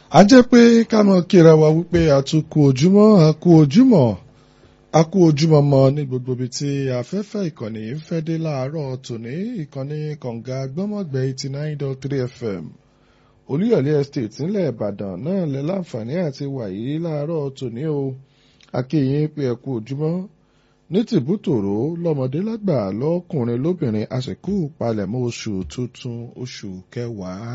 a jẹ́ pé ká mọ̀ kíra wa wípé a tún kú ojúmọ́ a kú ojúmọ́ a kú ojúmọ́ mọ́ ní gbogbo ibi tí afẹ́fẹ́ ìkànnì yìí ń fẹ́ dé láàárọ̀ tòní ìkànnì kànga gbọ́mọ̀gbẹ́ eighty nine dot three fm olúyọ̀lé estate ńlẹ̀ ìbàdàn náà lẹ láǹfààní àti wàyí láàárọ̀ tòní o akéyìn pé ẹ kú ojúmọ́ ní tìbútòrò lọ́mọdé lágbà lọ́kùnrin lóbìnrin àsìkò palẹ̀mọ́ oṣù tuntun oṣù kẹwàá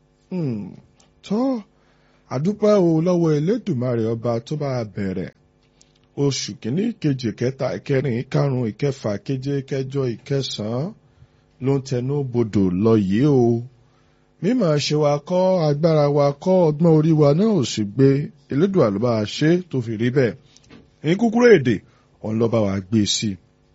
tọ́ àdúpẹ́ o lọ́wọ́ elédùmarè ọba tó bá bẹ̀rẹ̀ oṣù kìíní kejì kẹta ìkẹrin ìkarùn ìkẹfà keje kẹjọ ìkẹsàn-án ló ń tẹnu bodò lọ yìí o mímọ̀ ṣe wa kọ́ agbára wa kọ́ ọgbọ́n orí wa náà ò sì gbé elédùà ló bá ṣe tó fi rí bẹ́ẹ̀ ní kúkúrú èdè òun ló bá wa gbé sí i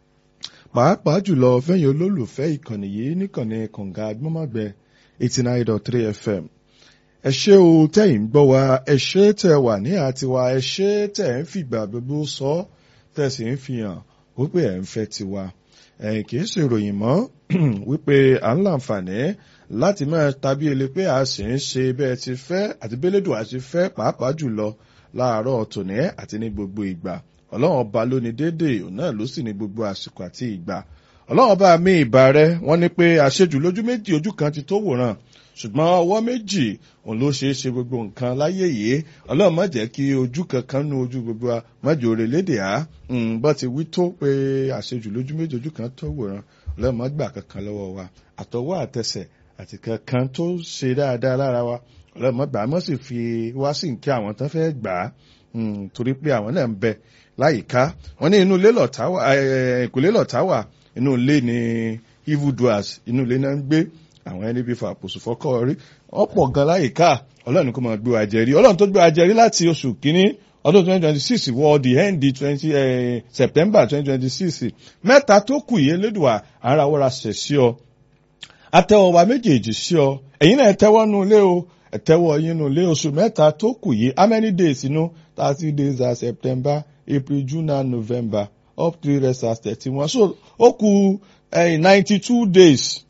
pàápàá jùlọ fẹ́yìn olólùfẹ́ ìkànnì yìí níkànnì kànga agbọ́mọ̀gbẹ́ eighty nine dot three fm ẹ ṣé o tẹ́yìn ń gbọ́ wa ẹ ṣé tẹ́ wà ní àtiwá ẹ ṣé tẹ́ ń fìgbà gbogbo sọ tẹ́ sì ń fi hàn wípé ẹ̀ ń fẹ́ tiwa ẹ̀yìn kì í ṣe ìròyìn mọ́ wípé à ń láǹfààní láti máa tàbí ele pé a sì ń ṣe bẹ́ẹ̀ ti fẹ́ àti bẹ́lẹ́dùn àti fẹ́ pàápàá jùlọ láàárọ̀ tòní àti ní gbogbo ìgbà ọlọ́run ọba ló ní déédéé òun náà ló sì ní gbogbo àsìkò àti ìgbà ọlọ́run ọba mi ìbà rẹ wọ́n ní pé àṣejù lójú méjì ojú kan ti tó wòran ṣùgbọ́n ọwọ́ méjì òun ló ṣeé ṣe gbogbo nǹkan láyé yìí ọlọ́run má jẹ́ kí ojú kankan nu ojú gbogbo wa má jẹ́ òrè lédè á bọ́ ti wí tó pé àṣejù lójú méjì ojú kan tó wòran ọlọ́run má gbà kankan lọ́wọ́ wa àtọwọ́ àtẹsẹ̀ àti kankan tó ṣe dáadáa lára wa ọlọ́run má gbà á mọ́ sì fi wá sí nkí àwọn tán fẹ́ gbà á torí pé àwọn náà ń bẹ láyìíká wọn ní inú ilé lọ̀tá wà ìkùlé lọ̀tá wà inú ilé ni evil doers inú ilé náà ń gbé àwọn ẹni bí fàpòsù fọ́kọ́ rí ọ̀pọ̀ gan láyìíká ọlọ́run kò máa gbé wa jẹ́rí ọlọ́run tó gbé wa jẹ́rí láti oṣù kínní ọdún 2026 wọ the end 20 eh, September 2026 mẹ́ta tó kù yìí lédùá ara wọ́ra ṣẹ̀ sí ọ atẹ́wọ́ wa méjèèjì sí ọ ẹ̀yin náà tẹ́wọ́ nu ilé o ẹ̀tẹ́wọ́ yín nu ilé oṣù mẹ́ta tó kù yìí how many days inú thirty days are September April June and November up to the rest as thirty one so ó kù ninety two days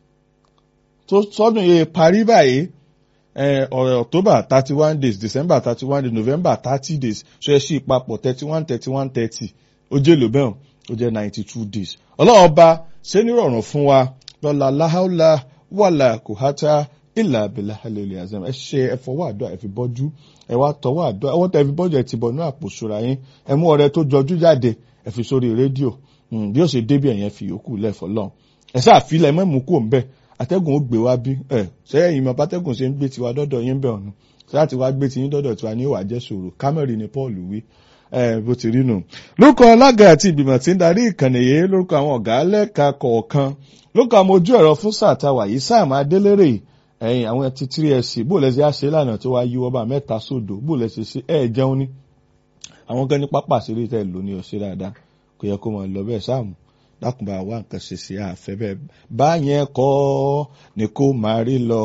tó sọ́dún yìí parí báyìí ọ̀rẹ́ October thirty one days December thirty one days November thirty days so ẹ ṣí papọ̀ thirty one thirty one thirty ó jẹ́ lò bẹ́ẹ̀ ó jẹ́ ninety two days ọlọ́run ọba ṣé nírọ̀rùn fún wa lọ́la láhàlá wàlà kòhátà ìlà abẹ́là halẹ́lẹ́ azam ẹ ṣe ẹ fọwọ́ àdúrà ẹ fi bọ́jú ẹ wá tọwọ́ àdúrà ẹ wọ́n tẹ ẹ fi bọ́jú ẹ ti bọ̀ ní àpò ṣọ́ra yín ẹ mú ọrẹ tó jọjú jáde ẹ fi sórí rédíò bí ó ṣe débi ẹ̀yẹn fi yòókù lẹ́fọ̀ọ́ lọ́n ẹ sáà filẹ̀ mẹ́mú kú òun bẹ́ẹ̀ atẹ́gùn ó gbé wá bí ẹ sẹ́yìn ìmọ̀ bátẹ́gùn ṣe ń gbé tiwa dọ́dọ̀ yín bẹ̀ ọ̀nù láti wá gbé tiyín dọ́dọ̀ tiwa ní ìwà jẹ́ ṣòro kámẹ́rì ni Paul wí bó ti rí nù. lórúkọ alága àti ìgbìmọ̀ tí ń darí ìkànnì yìí lórúkọ àwọn ọ̀gá lẹ́ka kọ̀ọ̀kan lórúkọ àwọn ojú ẹ̀rọ fún sáà táwa yìí sáà máa délérè ẹ̀yìn àwọn ti tírí ẹ̀ sí bó lẹ́sẹ̀ àṣẹ lánàá tó wá yí wọ́n bá mẹ́ta sódò bó lẹ́sẹ̀ ṣe ẹ̀ jẹun ní. àwọn gan ní pápá àṣírí tẹ̀ ló ní ọ̀ṣẹ́ dáadáa kò yẹ kó máa lọ bẹ́ẹ̀ sáàmù dákùnbà wá nǹkan ṣe sí àfẹ́ bẹ́ẹ̀ báyẹn kọ́ ni kó máa rí lọ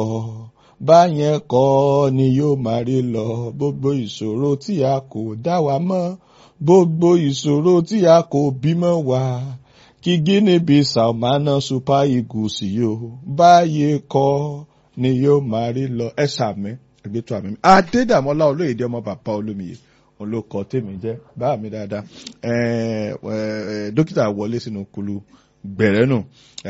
báyẹn kọ́ ni yóò máa rí lọ gbogbo ìṣòro tí a kò dá wa mọ́ gbogbo ìṣòro tí a kò bímọ wa kí Guinea Bissau máa ná Super Eagles yìí o báyẹn kọ́ ni yóò máa rí lọ ẹ sàmì ẹgbẹ́tọ̀ àmì Adédàmọ́lá olóyèdè ọmọ bàbá olómiyè olókọ tèmi jẹ bá mi dáadáa dókítà wọlé sínú kulu gbẹrẹ nù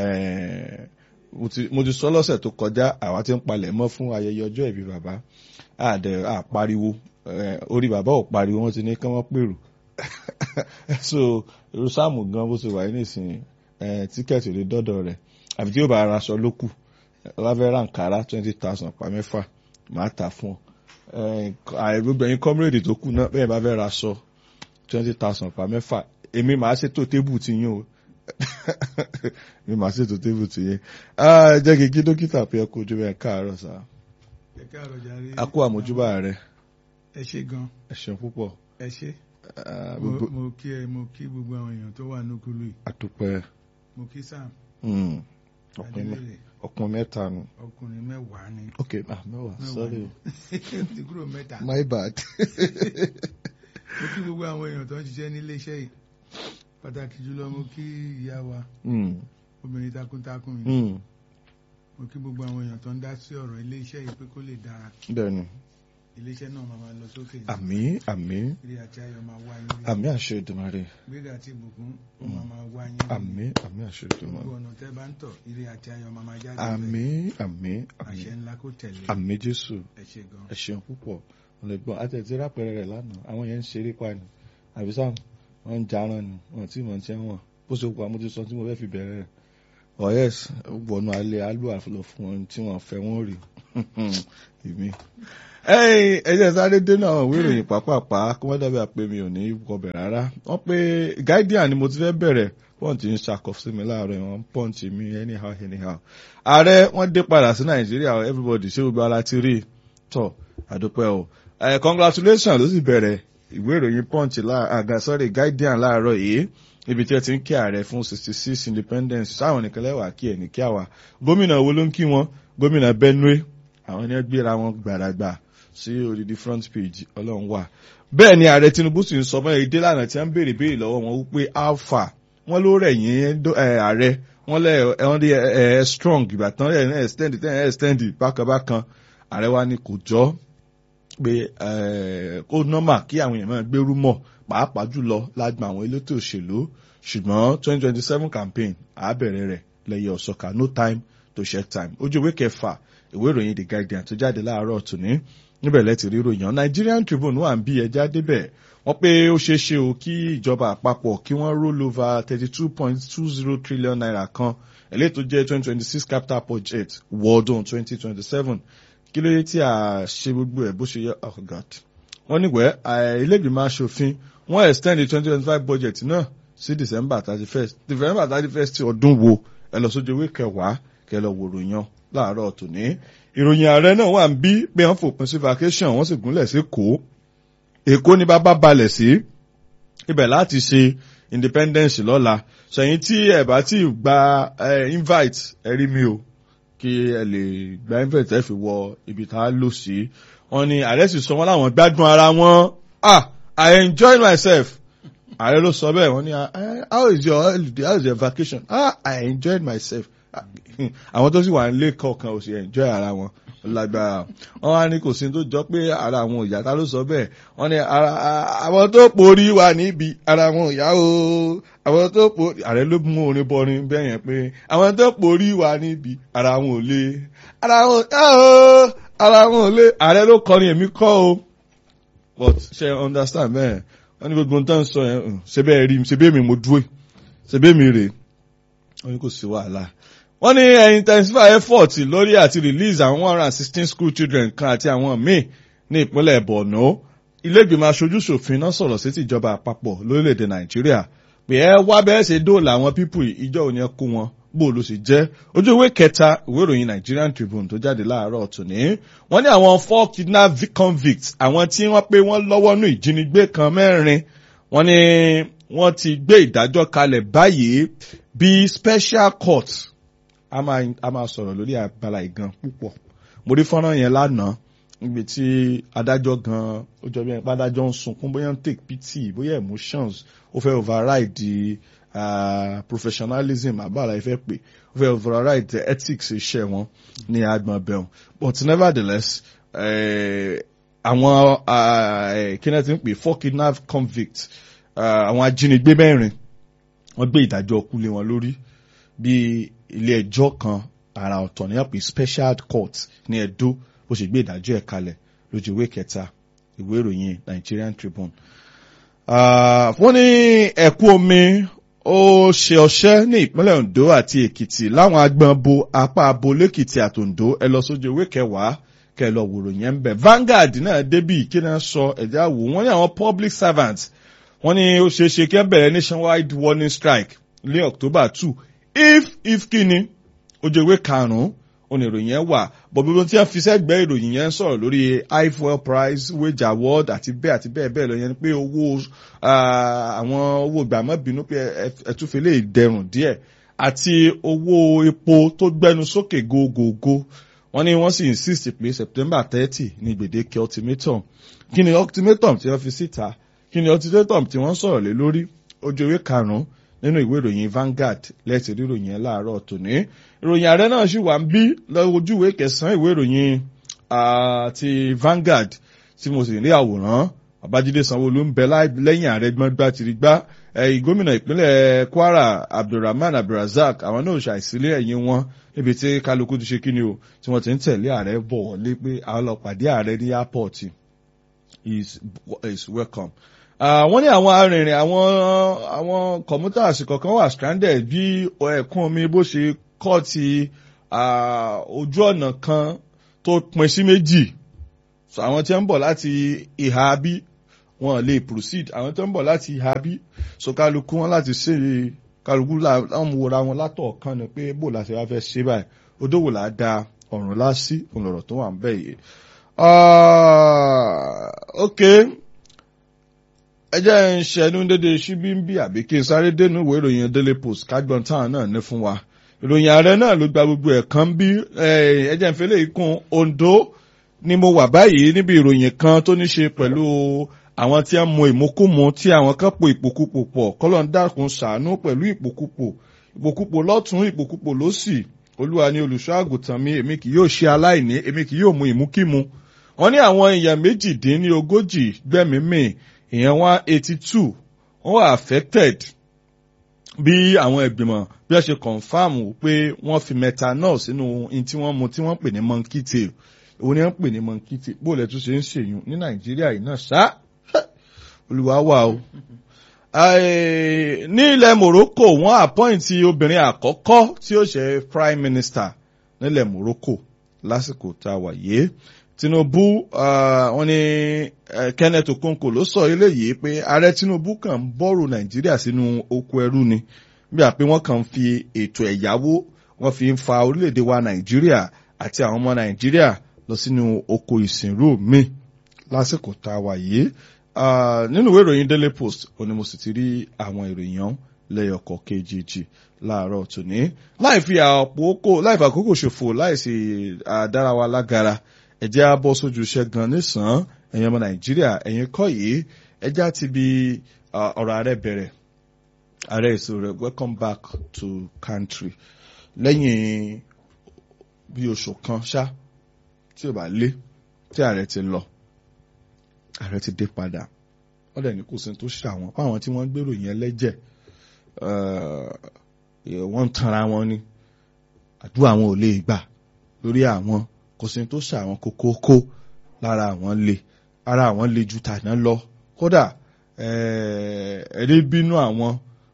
mo ti sọ lọ́sẹ̀ tó kọjá àwa ti ń palẹ̀ mọ́ fún ayẹyẹ ọjọ́ ìbí bàbá àdẹ àpariwo orí bàbá ò pariwo wọ́n ti ní kí wọ́n pèrò so irúsàmù gan bó ti wà ní ìsìn tíkẹ́ẹ̀tì lè dọ́dọ̀ rẹ̀ àfi tí yóò bá ara aṣọ ló kù wọ́n fẹ́ ra nkàrà twenty thousand pa mẹ́fà màá tà fún ọ gbogbo ẹ̀yin kọ́mírèdì tó kù náà bẹ́ẹ̀ bá fẹ́ ra aṣọ twenty thousand pa mẹ́fà èmi màá ṣètò tébù ti yín o èmi màá ṣètò tébù ti yín jẹ́ kí kí dókítà pé ẹ kú ojú bẹ́ẹ̀ káàárọ̀ sá ẹ káàárọ̀ jàre a kú àmójúbà rẹ ẹ ṣe gan ẹ ṣeun púpọ̀ ẹ ṣe Ah, mo gbogbo mo kí ẹ mo kí gbogbo àwọn èèyàn tó wà nùkúlù yìí àdúpẹ́ mo kí sam Mm. ọkùnrin mẹ- adélèrè ọkùnrin mẹ́ta nù ọkùnrin mẹ́wàá ni ok ah mẹ́wàá Mẹ́wàá sorry ni. ti kúrò mẹ́ta my bad mo kí gbogbo àwọn èèyàn tó ń ṣiṣẹ́ nílé iṣẹ́ yìí pàtàkì jùlọ mo kí ìyá wa Mm. obìnrin takuntakun yìí Mm. mo kí gbogbo àwọn èèyàn tó ń dá sí ọ̀rọ̀ ilé iṣẹ́ yìí pé kó lè dára bẹ́ẹ̀ni iléeṣẹ́ náà máa máa lọ sókè ní àmín àmín ire àti ayọ̀ máa wá yín rí àmín àṣẹ Èdùmàrè gbéga àti ìbùkún ó máa máa wá yín rí àmín àmín àṣẹ gbogbo Èdùmàrè ọ̀nà tẹ́ bá ń tọ̀ ire àti ayọ̀ máa máa jáde bẹ́ẹ̀. àmín àmín àṣẹ àmín ńlá kó tẹ̀lé àmín Jésù ẹ ṣé gan ẹ ṣeun púpọ̀ ọ̀lẹ́gbọ́n àtẹ̀tẹ̀ rápẹ̀rẹ̀ rẹ̀ lánàá àwọn yẹn ń ṣeré pa ni àbí sáà wọ́n ń jarán ni wọ́n tí mò ń tẹ́ wọn bó ṣe kọ́ àmójú sọ tí mo fẹ́ fi bẹ̀rẹ̀ rẹ̀ ọ̀yẹ́s wọnú alẹ́ alú àfọlọ́ fún wọn tí wọ́n fẹ́ wọ́n rí èmi. ẹ̀yin ẹ̀jẹ̀ sáré dé náà ìwé ìròyìn pàápàá kí wọ́n dábàá pé mi ò ní kọbẹ̀ rárá wọ́n pé guardian ni mo ti fẹ́ bẹ̀rẹ̀ pọ́ǹtì ń ṣàkọsí mi láàárọ̀ ìwọ̀n pọ́ǹtì mi anyhow anyhow. ààrẹ wọ́n dé padà sí nàìjíríà everybody ṣé gbogbo ara ti rí i tọ́ àdúpẹ́ o ẹ congratulations ló sì bẹ̀rẹ̀ ìwé ìròyìn punch àga sorry guardian láàárọ̀ yìí ibi tí ẹ ti ń kí ààrẹ fún sixty six independence sáwọn nìkan lẹ́wà kí ẹ̀ ní kí àwà gómìnà wo ló ń kí wọn gómìnà benue àwọn ni wọ́n gbéra wọn gbàràgbà sí odidi front page ọlọ́run wà bẹ́ẹ̀ ni ààrẹ tinubu sì ń sọ mọ́ èdè lánàá tí wọ́n ń béèrè béèrè lọ́wọ́ wọn wípé alpha wọ́n ló rẹ̀ yín ààrẹ wọ́n lẹ́ ẹ̀wọ̀n dé ẹ̀ strong ìgbà tán ẹ̀ extend ẹ̀ extend bákanbákan ààrẹ wa ni kò jọ́ pé kó nọ́mà kí àwọn èèyàn máa gbérú mọ̀ pàápàá jùlọ lágbà àwọn elétò òṣèlú ṣùgbọ́n twenty twenty seven campaign àbẹ̀rẹ̀ rẹ̀ lẹ́yìn ọ̀sọ́ka no time to check time ojú ìwé kẹfà ìwé ìròyìn the guardian tó jáde láàárọ̀ tòní níbẹ̀ lẹ́tì rí ròyìn Nigerian Tribune wà ń bí ẹja débẹ̀ wọ́n pé ó ṣeé ṣe o kí ìjọba àpapọ̀ kí wọ́n roll over thirty two point two zero trillion naira kan eléyìí tó jẹ́ twenty twenty six capital budget wọ́ọ̀dún twenty twenty seven kí ló dé tí a ṣe gbogbo ẹ̀ bó ṣe yẹ oh god wọ́n níwẹ̀ ilé-ìgbìmọ̀ aṣòfin wọ́n extend the twenty twenty five budget náà sí december thirty first december thirty first ti ọdún wo ẹ lọ sójú ewé kẹwàá kẹ lọ wòrò yan láàárọ̀ tòní ìròyìn ààrẹ náà wà ń bí pé wọ́n fòpin sí vacation wọ́n sì gúnlẹ̀ sí kó èkó ní bàbá balẹ̀ sí ibẹ̀ láti ṣe independence lọ́la ṣẹ̀yìn tí ẹ̀ bá ti gba invite ẹ rí mi o kí ẹ lè gba invite ẹ fi wọ ibi tá a lò sí wọ́n ní ààrẹ sì sọ wọ́n láwọn gbádùn ara wọn ah i enjoy myself ààrẹ ló sọ bẹ́ẹ̀ wọ́n ní how is your holiday how is your vacation ah i enjoyed myself àwọn tó sì wà nílé kọ̀ọ̀kan ò sì enjoy ara wọn lágbára wọn wá ní kò sí tó jọ pé ara àwọn ìyá ta ló sọ bẹ́ẹ̀ wọ́n ní ara àwọn tó porí wà níbi ara àwọn ìyá o àwọn tó porí ààrẹ ló mú orin bọrin bẹ́ẹ̀ yẹn pé àwọn tó porí wà níbi ara àwọn ò lè ara àwọn ìyá o ara àwọn ò lè ààrẹ ló kọrin èmi kọ́ o but ṣe understand bẹ́ẹ̀ wọ́n ní gbogbo nǹkan sọ yẹn ṣe bẹ́ẹ̀ rí ṣe bẹ́ẹ̀ mi mo dúró ṣe bẹ́ẹ̀ mi rè wọ́n ní kò sí wàhálà wọ́n ní intensify effort lórí àti release àwọn one hundred and sixteen school children kan àti àwọn míì ní ìpínlẹ̀ Borno ilé-ìgbìmọ̀ aṣojú-ṣòfin náà sọ̀rọ̀ sí tìjọba àpapọ̀ lórílẹ̀‐èdè Nàìjíríà pé ẹ wá bẹ́ẹ̀ ṣe dóòlà àwọn pípù ìjọ òní ẹ kó wọn bó ló sì jẹ́ ojú ìwé kẹta ìwé ìròyìn Nigerian Tribune tó jáde láàárọ̀ tòní wọ́n ní àwọn four kidnap convicts àwọn tí wọ́n pé wọ́n lọ́wọ́ nú ìjínigbé kan mẹ́rin wọ́n ní wọ́n ti gbé ìdájọ́ kalẹ̀ báyìí bí special court a máa a máa sọ̀rọ̀ lórí abala ìgan púpọ̀ mo rí fọ́nrán yẹn lánàá níbi tí adájọ́ gan ó jọ bí ẹni pé adájọ́ ń sunkún bóyá ń take pity bóyá emotions ó fẹ́ override uh, professionalism àbára ìfẹ́ pé ó fẹ́ override ethics iṣẹ́ wọn ní agbọ̀n bẹ̀rùn but nevertheless àwọn kí náà ti ń pè four kidnap convicts àwọn ajínigbé mẹ́rin wọ́n gbé ìdájọ́ kú lé wọn lórí bí ilé ẹjọ́ kan àrà ọ̀tọ̀ ní àpè special court ní Ẹdó bó ṣe gbé ìdájọ́ ẹ̀ kalẹ̀ lójú ìwé kẹta ìwé ìròyìn Nigerian Tribune. wọ́n ní ẹ̀kú omi ó ṣe ọṣẹ́ ní ìpínlẹ̀ Ondo àti Èkìtì láwọn agbọ̀n bo apá abo lẹ́kìtì àtòǹdó ẹ lọ sójú ìwé kẹwàá kẹ lọ wòrò yẹn ń bẹ̀. Vanguard náà débì kí náà sọ ẹ̀dá wò wọ́n ní àwọn public servants wọ́n ní ó ṣeé ṣe kí wọ́n bẹ̀rẹ̀ nationwide warning strike ní October two if if kíni ojú ìwé karùn-ún oníròyìn yẹn wà bọ̀ gbogbo tí wọ́n fi sẹ́gbẹ́ ìròyìn yẹn ń sọ̀rọ̀ lórí high fuel price wage award àti bẹ́ẹ̀ àti bẹ́ẹ̀ bẹ́ẹ̀ lọ yẹn pé owó àwọn owó gbàmọ́bínú pé ẹ̀túnfẹ́ lè dẹrùn díẹ̀ àti owó epo tó gbẹnu sókè gógógó wọ́n ní wọ́n sì insist pé September thirty ní gbèdéke ultimatum kí ni ultimatum tí wọ́n fi síta kí ni ultimatum tí wọ́n sọ̀rọ̀ lé lórí ojú ìwé karùn-ún nínú ìwé ìròyìn Vanguard lẹ́sìn ríròyìn ẹ̀ láàárọ̀ tòní ìròyìn ààrẹ náà sì wà ń bí lójú ìwé kẹsàn-án ìwé ìròyìn ti Vanguard tí mo sì rí àwòrán babájídé sanwóolu ń bẹ lẹ́yìn ààrẹ gbọ́ngbà tìrìgbà gómìnà ìpínlẹ̀ kwara abdulrahman abdulrazak àwọn náà ṣàìsílẹ̀ ẹ̀yìn wọn níbi tí kálukú ti ṣe kí ni o tí wọ́n ti ń tẹ̀lé ààrẹ bọ̀ wọlé pé àwọn lọ pàdé ààrẹ ní airport is is welcome. wọ́n ní àwọn arìnrìn àwọn àwọn commuters kọ̀ọ̀kan wà stranded bí ẹ̀kún omi bó ṣe kọ́ ti ojú ọ̀nà kan tó pín sí méjì àwọn tí ń bọ̀ láti ìhà bí wọn lè proceed àwọn tí ń bọ̀ láti ìhà bí so kálukú wọn láti ṣe kálukú láwọn wòra wọn látọ̀ kan ni pé bó láti wá fẹ́ ṣe báyìí odówó là á da ọ̀run lásì òǹlọ̀rọ̀ tó wà ń bẹ̀ yìí. ok ẹ jẹ́ ń ṣẹnu dédé ṣíbí ń bí àbí kí n sáré dénú ìwé ìròyìn daily post kágbọ́n táwọn náà ní fún wa ìròyìn ààrẹ náà ló gba gbogbo ẹ̀ kan bí ẹ jẹ́ ń fẹ́lẹ́ ikùn Ondo ni mo wà báyìí níbi ìròyìn kan tó ní ṣe pẹ̀lú àwọn tí ń mu ìmúkúmu tí àwọn kan po ìpòkúpò pọ̀ kọ́lọ́n dákun ṣàánú pẹ̀lú ìpòkúpò ìpòkúpò lọ́tún ìpòkúpò lósì olúwa ni olùṣọ́ àgùntàn mi èmi kì yóò ṣe aláìní èmi kì yóò mu ìmúkímu wọ́n ní àwọn èèyàn méjìdínlógójì gbẹ́mímì èèyàn one eighty two wọ́n wà affected bí àwọn ìgbìmọ̀ bí wọ́n ṣe confam pé wọ́n fi methanol sínú in tí wọ́n mu tí wọ́n pè ní monkey tail òun ni wọ́n pè ní monkey tail bó lẹ tún ṣe ń ṣèyún ní nàìjíríà yìí náà ṣá olùwà wà o. ní ilẹ̀ morocco wọ́n àpọ́ìntì obìnrin àkọ́kọ́ tí ó ṣe prime minister nílẹ̀ morocco lásìkò tá a wà yìí tinubu wọ́n ní kenneth okonkwo ló sọ eléyìí pé ààrẹ tinubu kàn ń bọ́rù nàìjíríà sínú oko ẹrú ni bí àpé wọ́n kàn ń fi ètò ẹ̀yáwó wọ́n fi ń fa orílẹ̀-èdè wa nàìjíríà àti àwọn ọmọ nàìjíríà lọ sínú oko ìsìnrú mi lásìkò tá a wà yìí nínú ìwé ìròyìn daily post ó ní mo sì ti rí àwọn ìròyìn ọ̀hún lẹ́yọkọ̀ kejì láàárọ̀ tòní láì fi àpòkò láì fi àkókò ṣòfò láì sì dára wa lágara ẹ̀jẹ̀ á bọ́ sójú iṣẹ́ gan nísàn ẹ̀yin ọmọ nàìjíríà ẹ̀yin kọ́ yìí ẹ̀jẹ̀ á ti bi ọ̀rọ̀ ààrẹ bẹ̀rẹ̀ ààrẹ èso rẹ̀ welcome back to country lẹ́yìn bí oṣù kan ṣá tí ò bá lé tí ààrẹ ti lọ ààrẹ ti dé padà wọ́n dẹ̀ ní kò sí tó ṣàwọn fáwọn tí wọ́n gbèrò yẹn lẹ́jẹ̀ wọ́n ń tanra wọn ni àdúrà wọn ò lè gbà lórí àwọn kò sí tó ṣàwọn kókókó lára àwọn le ara àwọn le ju tàná lọ kódà ẹ̀rí bínú àwọn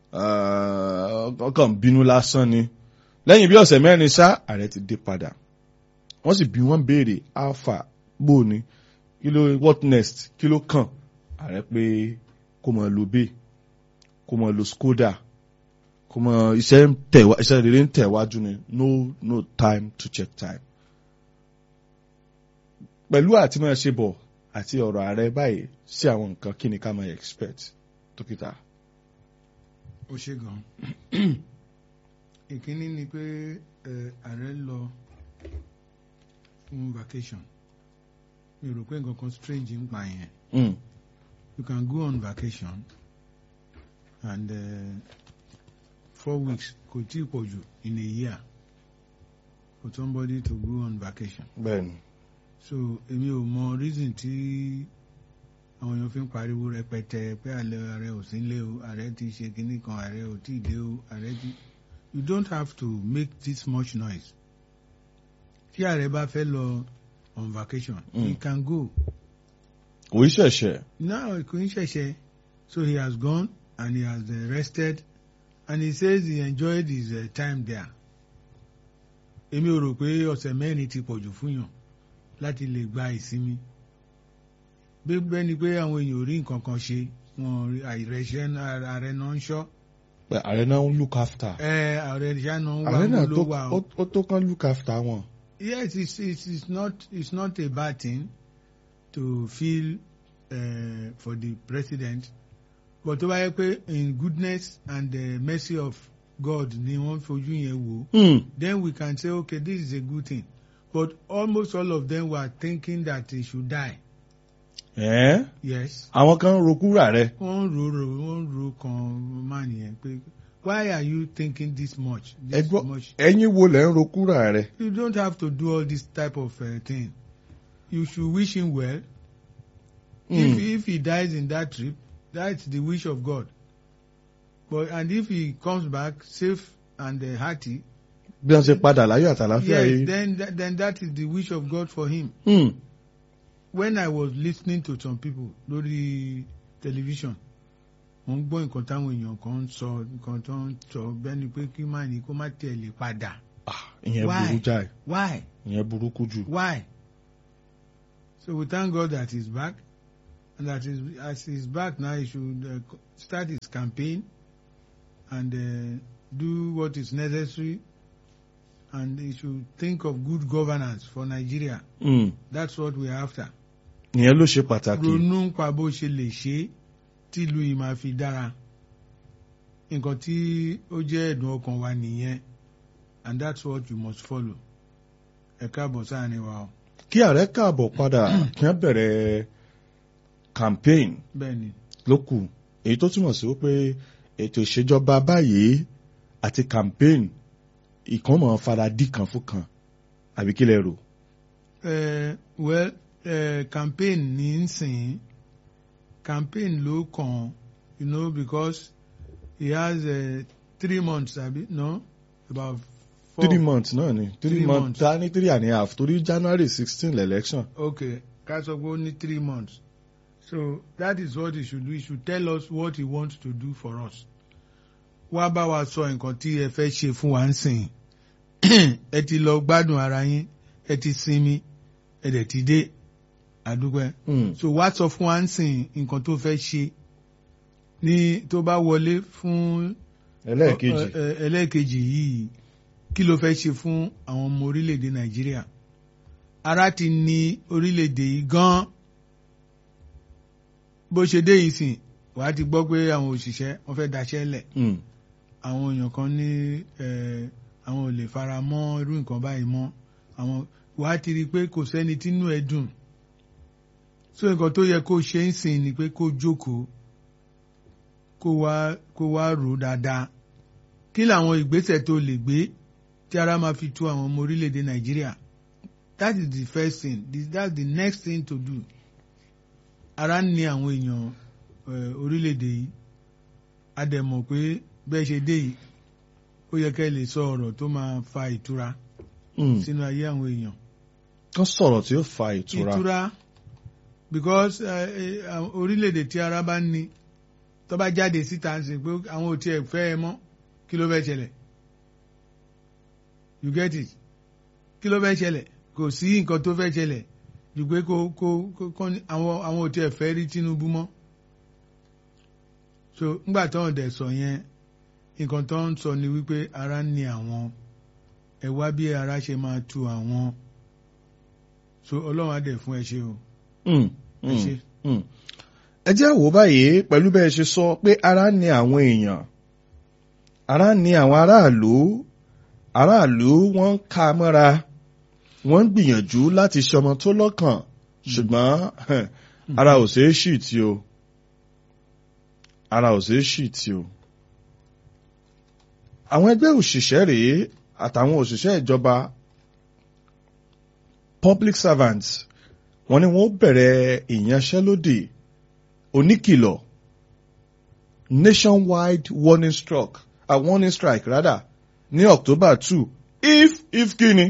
ọkàn bínú lásán ni lẹ́yìn bí ọ̀sẹ̀ mẹ́rin ṣá ààrẹ ti dé padà wọ́n sì bí wọ́n béèrè alpha bó ni kí ló what next kí ló kàn ààrẹ pé kó mọ lo bay kó mọ lo skoda kó mọ iṣẹ́ tẹ̀wá iṣẹ́ rere ń tẹ̀wájú ni no no time to check time. pẹ̀lú àti máa ṣe bọ̀ àti ọ̀rọ̀ ààrẹ báyìí sí àwọn nǹkan kí ni ká máa expect dókítà. ó ṣe gan ìkíní ni pé ààrẹ lọ fún vacation mi rò pé nǹkan kan strange ń pa yẹn you can go on vacation and uh, four weeks kò tí ì pọ̀ jù in a year for somebody to go on vacation. bẹ́ẹ̀ni. so èmi ò mọ reason tí àwọn èèyàn fi ń pariwo rẹpẹtẹ pé àlẹ ààrẹ ò sí nílé o ààrẹ ti ṣe kinní kan ààrẹ ò tí ì dé o ààrẹ ti you don't have to make this much noise tí ààrẹ bá fẹ́ lọ on vacation mm. he can go. kò í ṣẹ̀ṣẹ̀. no kò í ṣẹ̀ṣẹ̀ so he has gone and he has uh, rested and he says he enjoyed his uh, time there. èmi ò rò pé ọ̀sẹ̀ mẹ́rin ti pọ̀jù fún yàn láti lè gba ìsinmi bẹ́ẹ̀ ni pé àwọn èèyàn ò rí nǹkan kan ṣe wọn àìrẹsẹ̀ ààrẹ náà ń ṣọ́. ààrẹ náà ń look after. ẹ ààrẹ ṣáà náà ń wá ààrẹ náà ló wà o. ó tó kán look after wọn. yes it's, it's, it's not it's not a bad thing to feel uh, for the president but tó bá yẹ pé in goodness and the mercy of God ni wọ́n fojú yẹn wò Hmm. then we can say okay this is a good thing but almost all of them were thinking that he should die ẹ́ yes àwọn kan ń rokúrà rẹ. wọ́n ro ro wọ́n ro kan man yẹn pé why are you thinking this much ẹ this gbọ́ much ẹ̀yin wo lẹ̀ ń rokúrà rẹ. you don't have to do all this type of uh, thing you should wish him well if Mm. if he dies in that trip that's the wish of God but and if he comes back safe and uh, hearty bí wọ́n ṣe padà láyọ̀ àtàláfíà yes yìí. then that, then that is the wish of God for him Mm. when I was listening to some people lórí television mo ń gbọ́ nǹkan táwọn èèyàn kan ń sọ nǹkan tó ń sọ bẹ́ẹ̀ ni pé kí má ní kó má tiẹ̀ lè padà Ah, ìyẹn Why? burú jáì why ìyẹn burúkú jù. why so we thank God that he's back and that is as he's back now he should uh, co- start his campaign and uh, do what is necessary and he should think of good governance for Nigeria Mm. that's what we're after. ìyẹn ló ṣe pàtàkì. ronú pa bó ṣe lè ṣe tí ìlú yìí máa fi dára nǹkan tí ó jẹ́ ẹ̀dùn ọkàn wa nìyẹn and that's what you must follow ẹ káàbọ̀ sáàrin wa o kí ààrẹ káàbọ̀ padà kí wọ́n bẹ̀rẹ̀ campaign bẹ́ẹ̀ ni ló kù èyí tó túmọ̀ sí wípé ètò ìṣèjọba báyìí àti campaign ìkan mọ̀ fara dí kan fún kan àbí kí lẹ rò. uh, well uh, campaign ní í sìn campaign ló kàn you know because he has uh, three months abi no about four three months náà ni three Three months months. ta ní three and a half torí january sixteen election. Okay, ká sọ pé ó ní three months. So that is what he should do. He should tell us what he wants to do for us. Wá bá wa sọ nǹkan tí ẹ fẹ́ ṣe fún wa ń sìn. Ẹ ti lọ gbádùn ara yín, ẹ ti sinmi, ẹ dẹ̀ ti dé. Àdúgbò Mm. So wá sọ fún wa ń sìn nǹkan tó fẹ́ ṣe. Ní tó bá wọlé fún ẹlẹ́ẹ̀kejì ẹ- ẹ- ẹlẹ́ẹ̀kejì yìí kí ló fẹ́ ṣe fún àwọn ọmọ orílẹ̀-èdè nàìjíríà ara ti ní orílẹ̀-èdè yìí gan-an bó ṣe dé yìí sìn wàá ti gbọ́ pé àwọn òṣìṣẹ́ wọ́n fẹ́ daṣẹ́ lẹ̀ Mm. àwọn èèyàn kan ní ẹ, àwọn ò lè fara mọ́ irú nǹkan báyìí mọ́ àwọn wàá ti rí i pé kò sẹ́ni tínú ẹ̀ dùn so nǹkan tó yẹ kó ṣe ń sìn ni pé kó jókòó kó wá kó wá rò ó dáadáa kí làwọn ìgbésẹ̀ tó lè gbé tí ara máa fi tu àwọn ọmọ orílẹ̀-èdè nàìjíríà that is the first thing This- that's the next thing to do ara ń ní àwọn èèyàn ẹ, orílẹ̀-èdè yìí a dẹ̀ mọ̀ pé bẹ́ẹ̀ ṣe dé yìí ó yẹ kẹ́ ẹ lè sọ ọ̀rọ̀ tó máa fa ìtura Mm. sínú ayé àwọn èèyàn kán sọ̀rọ̀ tí ó fa ìtura. ìtura because eh, eh, àwọn orílẹ̀-èdè tí ara bá ń ní tó bá jáde síta ń sìn pé àwọn ò tiẹ̀ fẹ́ ẹ mọ́ kí ló fẹ́ ṣẹlẹ̀ you get it kí ló fẹ́ ṣẹlẹ̀ kò sí nǹkan tó fẹ́ ṣẹlẹ̀ ju pé kó kó kó kọ́ ní àwọn àwọn ò tiẹ̀ fẹ́ rí Tinubu mọ́ so ńgbà tó ń dẹ̀ sọ yẹn nǹkan tó ń sọ ni wípé ara ń ní àwọn ẹ wá bí ara ṣe máa tu àwọn so ọlọ́run á dẹ̀ fún ẹ ṣe o Mm. ẹ Mm. ṣe. Mm. ẹ jẹ́ wò báyìí pẹ̀lú bẹ́ẹ̀ ṣe sọ pé ara ní àwọn èèyàn ara ní àwọn aráàlú aráàlú wọ́n ń ka mọ́ra wọ́n ń gbìyànjú láti ṣọmọ tó lọ́kàn ṣùgbọ́n ara ò ṣeé ṣì tí o ara ò ṣeé ṣì tí o. àwọn ẹgbẹ́ òṣìṣẹ́ rèé àtàwọn òṣìṣẹ́ ìjọba public servants wọ́n ní wọ́n bẹ̀rẹ̀ ìyanṣẹ́lódì oníkìlọ̀ nationwide warning strike a warning strike rather ní October two if if kíni.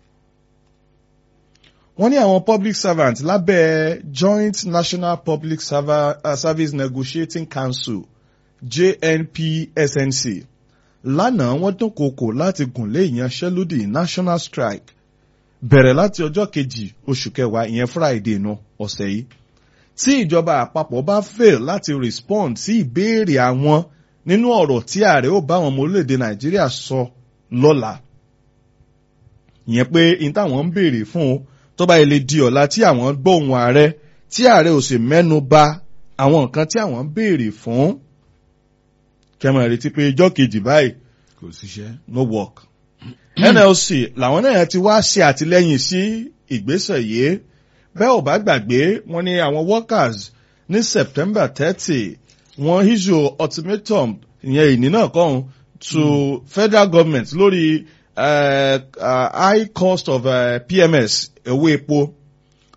wọ́n ní àwọn public servants lábẹ́ Joint National Public Serva- uh, Service Negotiating Council JNPSNC lánàá wọ́n dúnkòokò láti gùnlé ìyanṣẹ́lódì national strike bẹ̀rẹ̀ láti ọjọ́ kejì oṣù kẹwàá ìyẹn Friday nu ọ̀sẹ̀ yìí tí ìjọba àpapọ̀ bá fail láti respond sí ìbéèrè àwọn nínú ọ̀rọ̀ tí ààrẹ ó bá àwọn ọmọ orílẹ̀-èdè Nàìjíríà sọ lọ́la ìyẹn pé in táwọn ń béèrè fún un tó bá ilé di ọ̀la tí àwọn gbọ́ ohùn ààrẹ tí ààrẹ ò sì mẹ́nu bà àwọn nǹkan tí àwọn ń béèrè fún kẹmọ̀ retí pé ijọ́ kejì báyìí kò síṣẹ́. no work. NLC làwọn náà ti wá ṣe àtìlẹ́yìn sí ìgbésẹ̀ yìí bẹ́ẹ̀ ò bá gbàgbé wọ́n ní àwọn workers ní September thirty wọ́n issue ultimatum ìyẹn ìní náà kàn to federal government lórí uh, uh, high cost of uh, PMS owó epo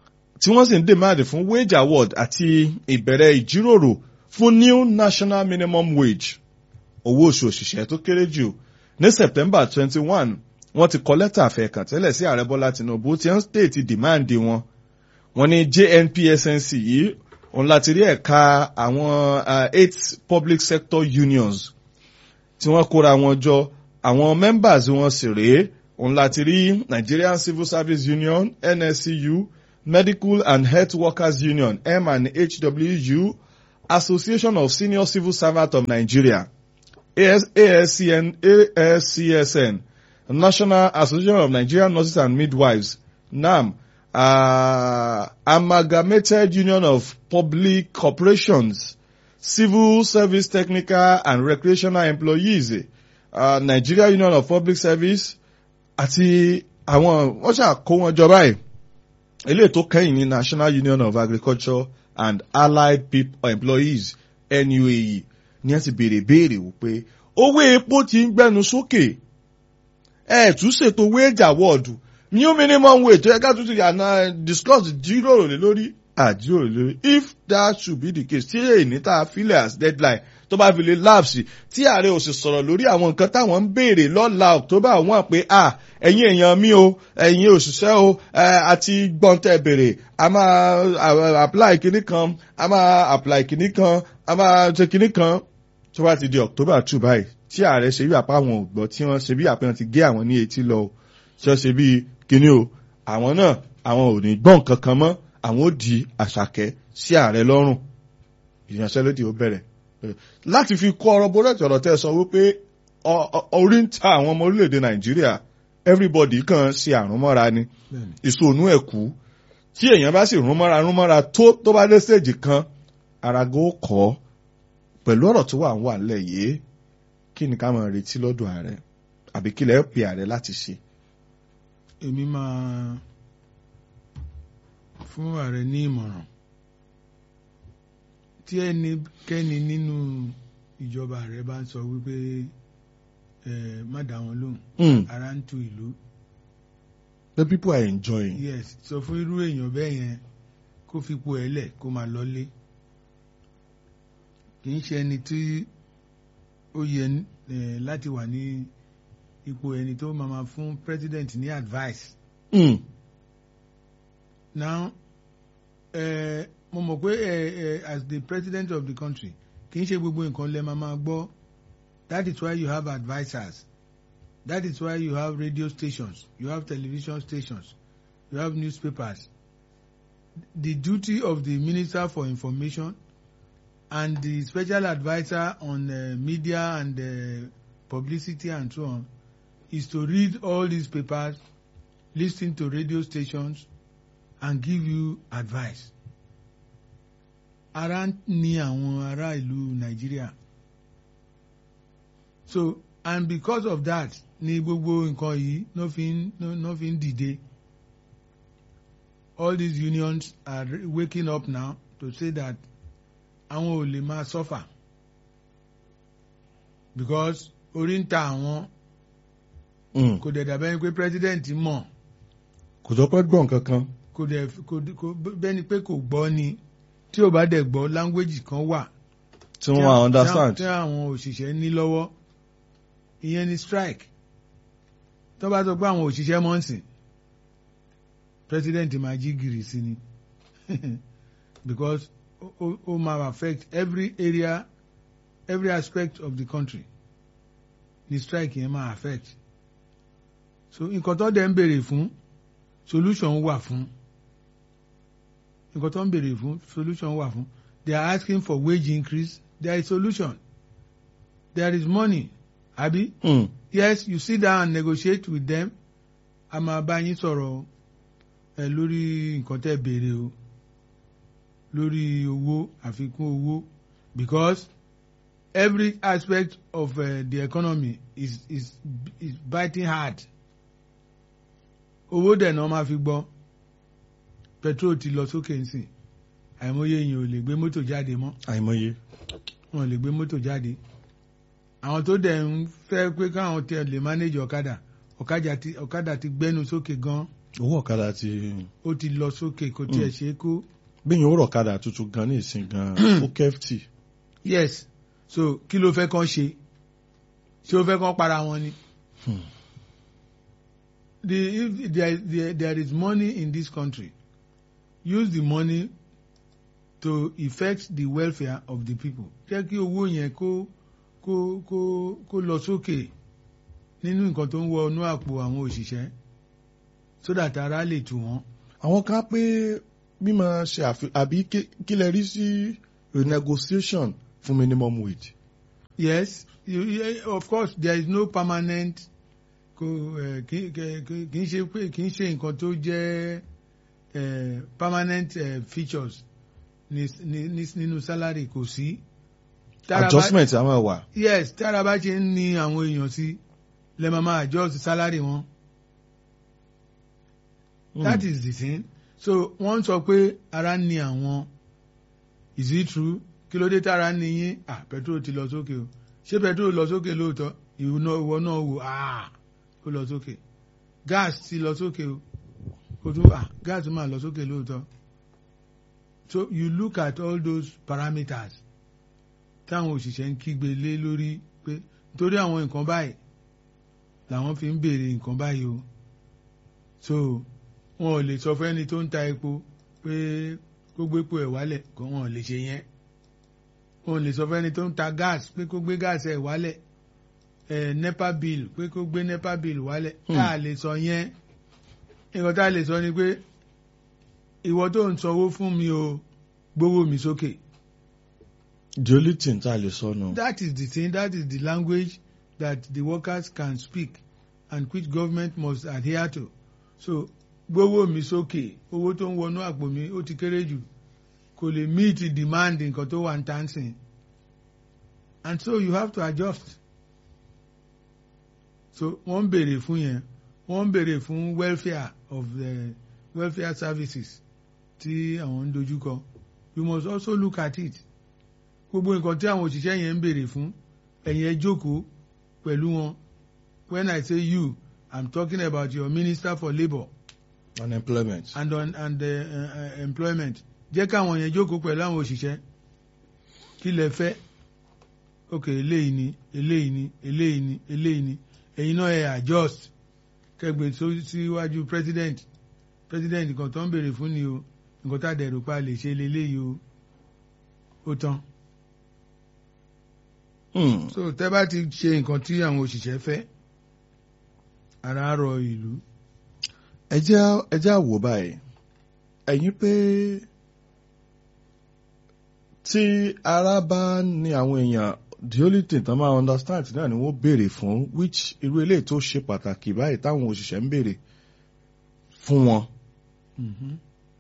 tí wọ́n sì ń dèmáàdì fún wage award àti ìbẹ̀rẹ̀ ìjíròrò fún new national minimum wage owó oṣù òṣìṣẹ́ tó kéré jù ní september twenty one wọ́n ti kọ lẹ́tà àfẹ́kàn tẹ́lẹ̀ sí ààrẹ bọ́lá tinubu tí wọ́n stéètì dìmáàndì wọn wọ́n ní jnpsnc yìí òun láti rí ẹ̀ka àwọn eight public sector unions tí wọ́n kóra wọn jọ àwọn members wọn sì rèé òun láti rí nigerian civil service union nscu medical and health workers union m and hwu association of senior civil servants of nigeria AS, ASCN, ASCSN national association of nigerian nurses and midwives nam uh, amalgamated union of public corporations civil service technical and recreational employees uh, nigeria union of public service àti àwọn wọ́n ṣàkó wọn jọ báyìí eléyìí tó kẹ́yìn ní national union of agriculture and allied people employees nuae ní ẹ ti béèrè béèrè wípé owó epo ti ń gbẹnu sókè ẹ tún ṣètò wage award new minimum wage tó yẹ ká tún ti yànnà discuss jíròrò lé lórí àjíròrò lé lórí if that should be the case tí èyí tá a filẹ̀ as deadline tó bá fi lè lapse tí ààrẹ ò sì sọ̀rọ̀ lórí àwọn nǹkan táwọn ń béèrè lọ́la october one pé à ẹ̀yin èèyàn mi o ẹ̀yin òṣìṣẹ́ o àti gbọ́ntẹ́ béèrè a máa apply kinní kan a máa apply kinní kan a máa ṣe kinní kan tó bá ti di october two báyìí tí ààrẹ ṣe bí àpá àwọn ògbọ́ tí wọ́n ṣe bí àpá wọn ti gé àwọn ní etí lọ ṣe ṣe bí kinní o àwọn náà àwọn ò ní gbọ́n kankan mọ́ àwọn ò di àṣàkẹ́ sí ààrẹ lọ́rùn ìyanṣẹ́lódì ó bẹ̀rẹ̀ láti fi kọ́ ọ̀rọ̀ bọ́lẹ̀tì ọ̀rọ̀ tẹ́ sọ wípé orí ń ta àwọn ọmọ orílẹ̀-èdè nàìjíríà everybody kan ṣe àrùn mọ́ra ni ìsònú ẹ̀kú tí èèyàn bá sì rún mọ́ra rún mọ́ra tó tó bá dé stage kan arago kọ́ pẹ̀lú ọ̀rọ̀ tó wà ń wà nílẹ̀ yìí kí ni ká máa retí lọ́dọ̀ ààrẹ àbí kí lẹ́ẹ̀ pe ààrẹ láti ṣe. èmi máa fún ààrẹ ní ìmọ̀ràn tí ẹnikẹ́ni nínú ìjọba rẹ bá ń sọ wípé ẹ má dá wọn lóhùn ara ń tu ìlú. the people are enjoying. yes sọ fún irú èèyàn bẹ́ẹ̀ yẹn kó fipò ẹ̀ lẹ̀ kó máa lọ́lé kì í ṣe ẹni tí ó yẹ láti wà ní ipò ẹni tó máa máa fún president ní advice. Mm. now uh, mo mọ̀ pé ẹ ẹ as the president of the country kì í ṣe gbogbo nǹkan lẹ máa máa gbọ́ that is why you have advisers that is why you have radio stations you have television stations you have newspapers the duty of the minister for information and the special adviser on uh, media and uh, publicity and so on is to read all these papers listen to radio stations and give you advice ara ní àwọn ará ìlú Nàìjíríà so and because of that ni gbogbo nǹkan yìí no fi ń no, no fi ń dìde all these unions are waking up now to say that àwọn ò lè máa suffer because orí ń ta àwọn kò dẹ̀ dàbẹ́ pé president mọ̀ kò jọ pé gbọ̀n kankan. kò dẹ̀ kò bẹ́ni pé kò gbọ́ ni tí ò bá dẹ̀ gbọ́ language kan wà. tí wọ́n máa understand. tí àwọn òṣìṣẹ́ ní lọ́wọ́ ìyẹn ni strike tó bá sọ pé àwọn òṣìṣẹ́ mọ̀ ń sìn president máa jí gìrì sí ni because ó máa affect every area every aspect of the country ni strike yẹn máa affect so nǹkan tó dẹ̀ ń béèrè fún solution wà fún nǹkan tó ń béèrè fún solution wà fún they are asking for wage increase there is solution there is money abi Mm. yes you sit down and negotiate with them a máa bá yín sọ̀rọ̀ ẹ lórí nǹkan tẹ́ béèrè o lórí owó àfikún owó because every aspect of uh, the economy is is is biting hard owó dẹ̀ náà máa fi gbọ́ petrol ti lọ sókè nsìn àìmọye èèyàn ò lè gbé mọ́tò jáde mọ́ àìmọye. wọn lè gbé mọ́tò jáde àwọn tó dẹ̀ ń fẹ́ pé káwọn tẹ lè manage ọ̀kadà ọ̀kadà ti ọ̀kadà ti gbẹ́nu sókè gan owó ọ̀kadà ti ó ti lọ sókè kò tiẹ̀ Mm. ṣe é kó bíyìn ó rọ̀kadà tuntun gan ní ìsìn gan ó kẹ́fìtì. yes so kí ló fẹ́ kán ṣe ṣé ó fẹ́ kán para wọn ni. Hmm. the if there, there, there is money in this country use the money to effect the welfare of the people jẹ́ kí owó yẹn kó kó kó kó lọ sókè nínú nǹkan tó ń wọ inú àpò àwọn òṣìṣẹ́ so that ara lè tù wọ́n. àwọn kan pé mímọ ṣe àfi àbí kí- kí lè rí sí renegotiation fún minimum wage. yes you, you, of course there is no permanent kò eh, kì kì- kì- kì í ṣe pé kì í ṣe nǹkan tó jẹ́ eh, permanent eh, features ní ní- ní- nínú salary kò sí. Tára bá- adjustment àwọn wà. yes tára bá ṣe ń ní àwọn èèyàn sí lè máa máa adjust salary wọn. that is the thing so wọ́n sọ pé ara ń ní àwọn is it true kí ló dé tára ń ní yín ah petrol ti lọ sókè o ṣé petrol lọ sókè lóòótọ́ ìwọ náà ìwọ náà wò ah ó lọ sókè gas ti lọ sókè o kò tún ah gas máa lọ sókè lóòótọ́ so you look at all those parameters táwọn òṣìṣẹ́ ń kígbe lé lórí pé nítorí àwọn nǹkan báyìí làwọn fi ń béèrè nǹkan báyìí o so wọn ò lè sọ fún ẹni tó ń ta epo pé kó gbé epo ẹ̀ wálẹ̀ kó wọn ò lè ṣe yẹn wọn ò lè sọ fún ẹni tó ń ta gas pé kó gbé gas ẹ̀ wálẹ̀ ẹ̀ nepa bill pé kó gbé nepa bill wálẹ̀ Hmm. tá a lè sọ yẹn nǹkan tá a lè sọ ni pé ìwọ tó ń sanwó fún mi o gbówó mi sókè. the only thing tá a lè sọ nù. That is the thing, that is the language that the workers can speak and which government must adhere to. So gbówó mi sókè owó tó ń wọnú àpò mi ó ti kéré jù kò lè meet the demand nǹkan tó wà ń tán sìn and so you have to adjust. So wọ́n ń béèrè fún yẹn wọ́n ń béèrè fún welfare of the welfare services tí àwọn ń dojúkọ you must also look at it gbogbo nǹkan tí àwọn òṣìṣẹ́ yẹn ń béèrè fún ẹ̀yin ẹ jókòó pẹ̀lú wọn when I say you I'm talking about your minister for labour unemployment. and on and uh, uh, employment jẹ́ káwọn yẹn jókòó pẹ̀lú àwọn òṣìṣẹ́ kí lẹ fẹ́ ok eléyìí ni eléyìí ni eléyìí ni eléyìí ni ẹ̀yin náà ẹ adjust kẹgbẹ́ só- síwájú president president nǹkan tó ń béèrè fún ni o nǹkan tá a dẹ̀ rò pa lè ṣe leléyìí o ó tán Hmm. so tẹ́ bá ti ṣe nǹkan tí àwọn òṣìṣẹ́ fẹ́ ara rọ ìlú ẹ jẹ́ ẹ jẹ́ àwò báyìí ẹ̀yin pé tí ara bá ní àwọn èèyàn the only thing tán máa understand náà ni wọ́n béèrè fún which irú eléyìí tó ṣe pàtàkì báyìí táwọn òṣìṣẹ́ ń béèrè fún wọn Mhm.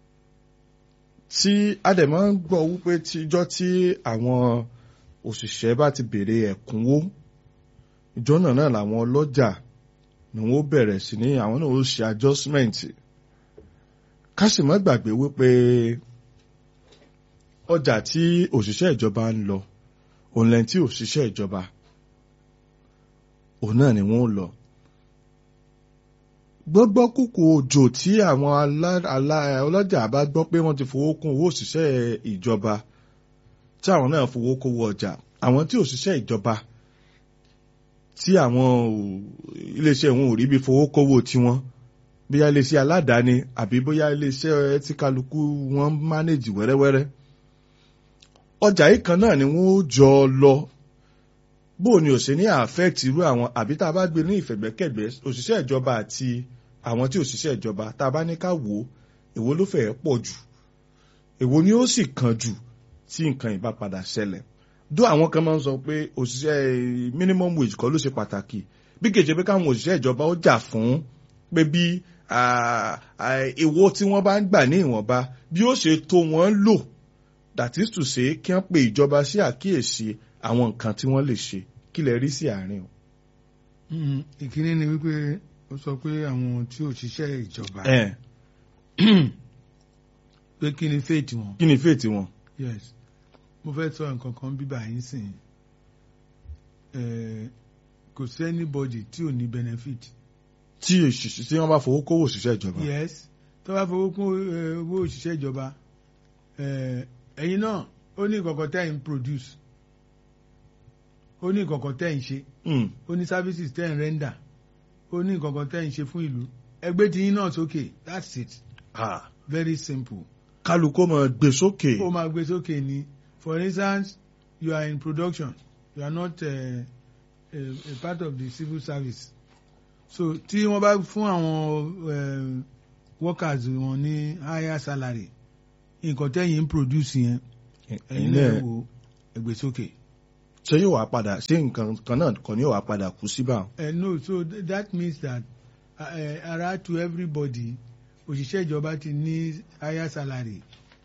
tí a dẹ̀ máa ń gbọ́ wípé tíjọ́ tí àwọn òṣìṣẹ́ bá ti béèrè ẹ̀kúnwó ìjọ náà náà làwọn ọlọ́jà ni wọ́n bẹ̀rẹ̀ sí ní àwọn náà ó ṣe adjustment ká sì má gbàgbé wípé ọjà tí òṣìṣẹ́ ìjọba ń lọ òun lẹ́yìn tí òṣìṣẹ́ ìjọba òun náà ni wọ́n lọ gbọ́gbọ́ kúkú òjò tí àwọn alá- alá- ọlọ́jà bá gbọ́ pé wọ́n ti fowó kún owó òṣìṣẹ́ ìjọba tí àwọn náà fowó kówó ọjà àwọn tí òṣìṣẹ́ ìjọba tí àwọn ò- iléeṣẹ́ wọn ò rí bí fowó kówó tiwọn bóyá iléeṣẹ́ aládàáni àbí bóyá iléeṣẹ́ tí kálukú wọn ń mánéjì wẹ́rẹ́wẹ́rẹ́ ọjà yìí kan náà ni wọ́n ó jọ lọ bó o ní ò ṣe ní affect irú àwọn àbí tá a bá gbé ní ìfẹ̀gbẹ́kẹ̀gbẹ́ òṣìṣẹ́ ìjọba àti àwọn tí òṣìṣẹ́ ìjọba tá a bá ní ká wò ó èwo ló fẹ́ẹ́ pọ̀ jù èwo ni ó sì kàn jù tí nǹkan ìbá padà ṣẹlẹ̀ dó àwọn kan máa ń sọ pé òṣìṣẹ́ minimum wage kọ́ ló ṣe pàtàkì bí kèje pé káwọn òṣìṣẹ́ ìjọba ó jà fún pé bí ah, ah, èwo tí wọ́n bá ń gbà ní ìwọ̀nba bí ó ṣe tó wọ́n lò that is to say kí wọ́n pe ìjọba sí àkíyèsí àwọn nǹkan tí wọ́n lè ṣe kí lè rí sí àárín o. Mhm. ìkíní ni wípé ó sọ pé àwọn tí ò ṣiṣẹ́ ìjọba ẹ pé kí ni faith wọn kí ni fèètì wọn. yes mo fẹ́ sọ nǹkan kan bíbá yín sìn Eh, kò sí anybody tí ò ní benefit tí òṣìṣẹ́ tí wọ́n bá fowó kówó òṣìṣẹ́ ìjọba. yes tó bá fowó kún eh, owó òṣìṣẹ́ ìjọba eh, ẹ̀yin náà ó ní ìkọ̀kọ̀ tẹ́ ń produce ó ní ìkọ̀kọ̀ tẹ́ ń ṣe Mm. ó ní services tẹ́ ń render ó ní ìkọ̀kọ̀ tẹ́ ń ṣe fún ìlú ẹgbẹ́ tí yín náà sókè that's it Ah, very simple kálukú máa gbé sókè. ó máa gbé sókè ní for instance you are in production you are not uh, a, a part of the civil service so tí wọ́n bá fún àwọn eh, workers wọn ní higher salary nǹkan tẹ́yìn ń produce yẹn ẹ̀yin ẹ̀yin náà náà wò ẹgbẹ́ sókè. ṣé yóò wá padà ṣé nǹkan kan náà kàn ní yóò wá padà kú síbà. Uh, no so th that means that uh, uh, ara to everybody òṣìṣẹ́ ìjọba ti ní higher salary.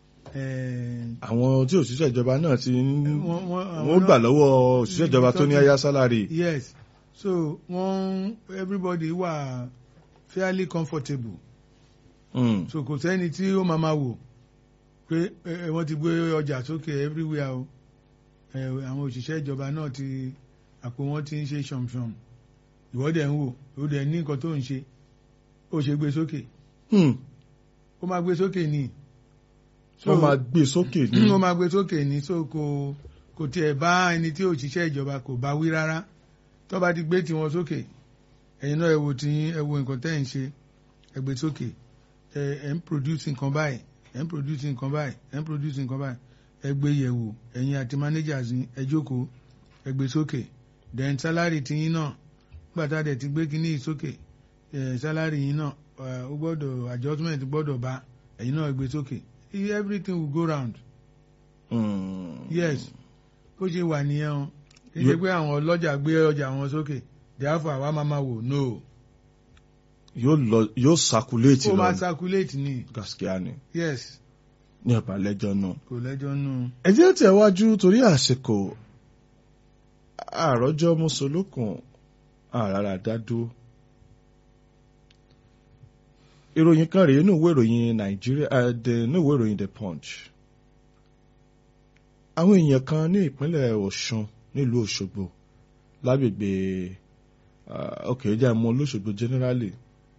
Uh, àwọn tí òṣìṣẹ́ ìjọba náà ti ń wọ́n- wọ́n- àwọn wọ́n gbà náà- lọ́wọ́ òṣìṣẹ́ ìjọba tó ní Tọ́jú- aya sálárì. yes so wọ́n everybody wà fairly comfortable Mm. so kò sẹ́ni tí ó máa ma wò pé ẹ, ẹ, wọ́n ti gbé ọjà sókè everywhere o ẹ, àwọn òṣìṣẹ́ ìjọba náà ti àpò wọn ti ń ṣe ṣọ̀mṣọ̀m ìwọ́dẹ̀ ń wò ó dẹ̀ ní nǹkan tó ń ṣe ó ṣe gbé sókè Mm. ó máa gbé sókè ní so wọ́n máa gbé sókè ní. ó máa gbé sókè ní so kò kò tiẹ̀ bá ẹni tí òṣìṣẹ́ ìjọba kò bá wí rárá tó bá ti gbé tiwọn sókè ẹ̀yin náà ẹ wo tí ẹ wo nǹkan tẹ́ ẹ̀ ń ṣe ẹ gbé sókè ẹ ẹ ń produce nǹkan báyìí ẹ ń produce nǹkan báyìí ẹ ń produce nǹkan báyìí ẹ gbé yẹ̀wò ẹ̀yin àti managers yín ẹ jókòó ẹ gbé sókè then salary ti yín náà gbàtà dẹ̀ ti gbé kíní yìí sókè ẹ salary yín náà ẹ, ó gbọ́dọ̀ adjustment gbọ́dọ̀ bá ẹ̀yin náà ẹ gbé sókè everything will go round Mm. yes bó ṣe wà nìyẹn o kì í Yo- ṣe pé àwọn ọlọ́jà gbé ọjà wọn sókè therefore àwa máa máa wò no yóò lọ yóò sakuléètì ó máa lọ circulate ni gaskiya ni yes ní ọ̀bà lẹ́jọ́ náà. kò lẹ́jọ́ nù. ẹ jẹ́ tẹ̀wájú torí àsìkò àròjọ mùsùlùkùn àràrà dádó. ìròyìn kan rèé nínú ìwé ìròyìn nàìjíríà eh, the- nínú ìwé ìròyìn the punch. àwọn èèyàn kan ní ìpínlẹ̀ ọ̀ṣun nílùú òṣogbo lágbègbè ok jẹ́ àmọ́ olóṣogbo generally